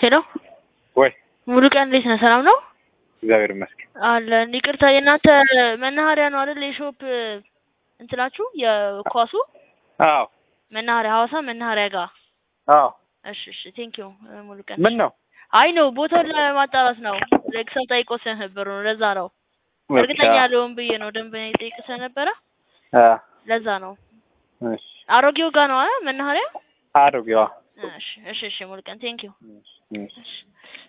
ሄሎ ወይ ሙሉ ቀን እንዴት ነህ? ሰላም ነው እግዚአብሔር ይመስገን። አለን። ይቅርታ የእናንተ መናኸሪያ ነው አይደል? የሾፕ እንትናችሁ የኳሱ አዎ መናኸሪያ ሐዋሳ መናኸሪያ ጋር። አዎ። እሺ እሺ፣ ቴንክ ዩ ሙሉ ቀን። ምን ነው አይ ነው ቦታውን ለማጣራት ነው። ላይክ ሰው ጠይቆ ስለነበር ነው፣ ለዛ ነው። እርግጠኛ ያለውን ብዬ ነው ደንበኛ ይጠይቅ ስለነበረ አ ለዛ ነው። እሺ አሮጌው ጋር ነው አይደል መናኸሪያ? አሮጌዋ እሺ እሺ እሺ፣ ሙሉ ቀን ቴንክ ዩ እሺ እሺ። እሺ